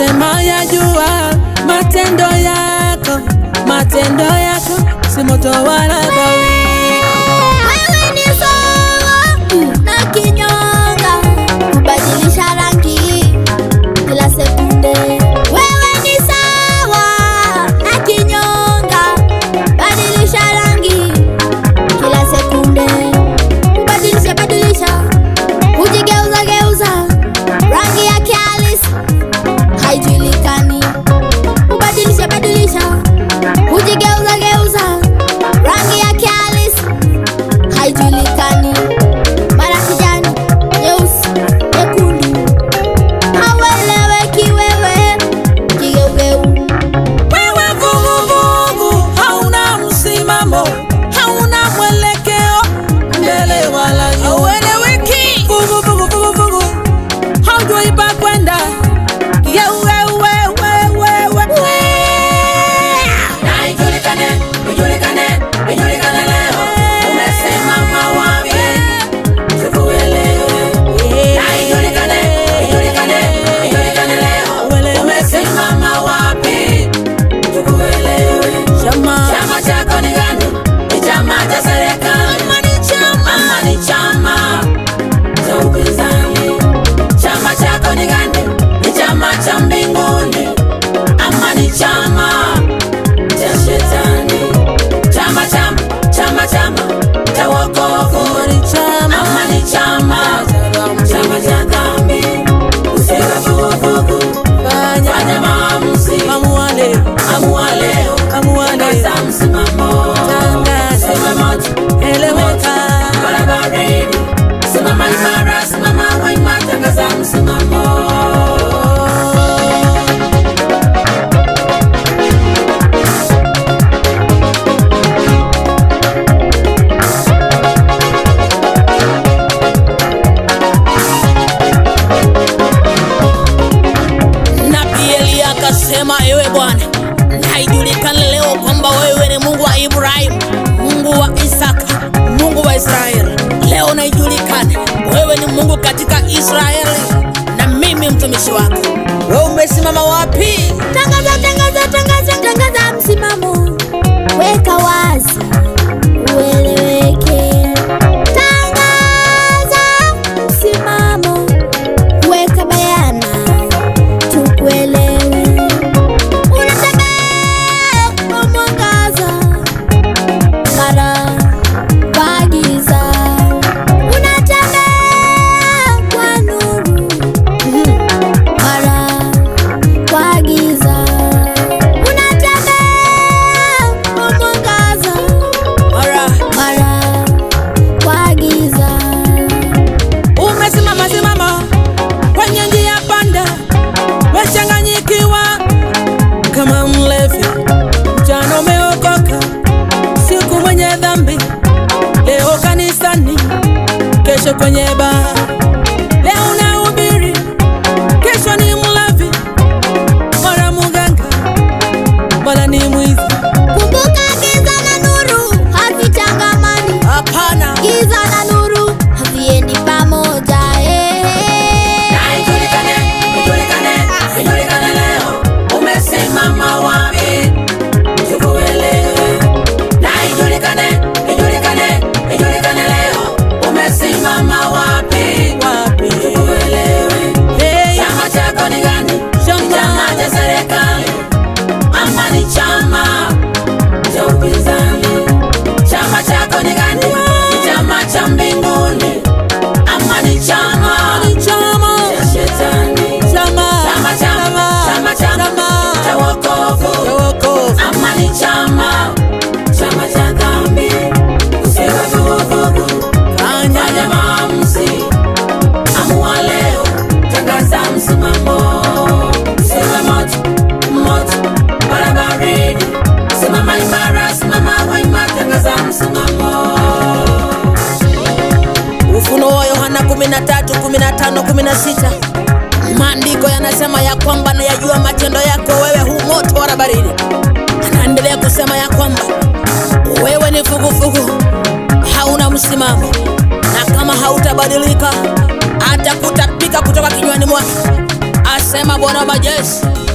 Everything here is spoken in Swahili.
Mema ya jua matendo yako, matendo yako si moto wala bawi. Wewe ni sawa na kinyonga, kubadilisha rangi kila sekunde. Wewe ni sawa na kinyonga, badilisha rangi kila sekunde. Kubadilisha badilisha, hujigeuza geuza, rangi yake halisi haijulikani. Kubadilisha badilisha, hujigeuza geuza, rangi yake halisi haijulikani, mara kijani, nyeusi, nyekundu, haueleweki wewe, kigeugeu. Wewe vuguvugu, hauna msimamo, hauna mwelekeo mbele wala nyuma, haueleweki. Vuguvugu, vuguvugu, haujui pa kwenda. Geuge, we, we, we, we, we. Na ijulikane, ijulikane, ijulikane leo. Umesimama wapi? Tukuelewe. Na ijulikane, ijulikane, ijulikane leo. Umesimama wapi? Tukuelewe. Chama, Chama chako ni gani? Ni chama cha serikali ama ni chama cha upinzani? Chama chako ni gani? Ni chama cha mbinguni ama ni chama cha shetani? Chama chama chama chama cha wokovu ni chama, ama ni chama chama cha dhambi? Usiwe vuguvugu, fanya, fanya maamuzi, amua leo, amua leo, amua leo, tangaza msimamo, tangaza, sema moja eleweka. barabarani, simama imara, simama wima, tangaza msimamo. Nabii Eliya akasema, ewe Bwana, na ijulikane leo kwamba wewe ni Mungu wa Ibrahimu, Mungu wa Isaka, Mungu wa Israeli. Leo na ijulikane wewe ni Mungu katika Israeli na mimi mtumishi wako. Wewe umesimama wapi? Tangaza, tangaza, tangaza, tangaza msimamo, weka wazi ueleweke. Tangaza msimamo, weka bayana tukuelewe. Unatembea kwa mwangaza, mara kwa giza. Unatembea kwa nuru, mara kwa giza. Unatembea kwa mwangaza, Mara mara kwa giza. umesimama simama kwenye njia panda, wechanganyikiwa kama mlevi. Mchana umeokoka, siku mwenye dhambi, leo kanisani, kesho kwenye baa. Leo unahubiri, kesho ni mlevi, mara muganga, mara ni mwizi. Kumbuka giza na nuru havichangamani, Hapana, giza na nuru haviendi pamoja. eh. Na ijulikane, ijulikane, ijulikane leo. Umesimama wapi? Tukuelewe. Na ijulikane, ijulikane, ijulikane leo. Umesimama wapi? wapi? Tukuelewe. Hey, Chama chako ni gani? Ni Chama. chama cha serikali ama ni chama cha upinzani? Chama chako ni gani? Ni chama cha mbinguni ama ni chama ni chama, cha shetani? chama, Chama chama chama chama cha wokovu cha wokovu. ama ni chama chama cha dhambi? Usiwe vuguvugu, Fanya fanya maamuzi, amua leo, tangaza msimamo. Usiwe moto moto barabarani, simama imara, simama wima, tangaza msimamo. Ufunuo wa Yohana 13, 15, 16. Maandiko yanasema ya kwamba nayajua matendo yako wewe hu moto wala baridi. Anaendelea kusema ya kwamba wewe ni vuguvugu, hauna msimamo, na kama hautabadilika atakutapika kutoka kinywani mwake, asema Bwana wa majeshi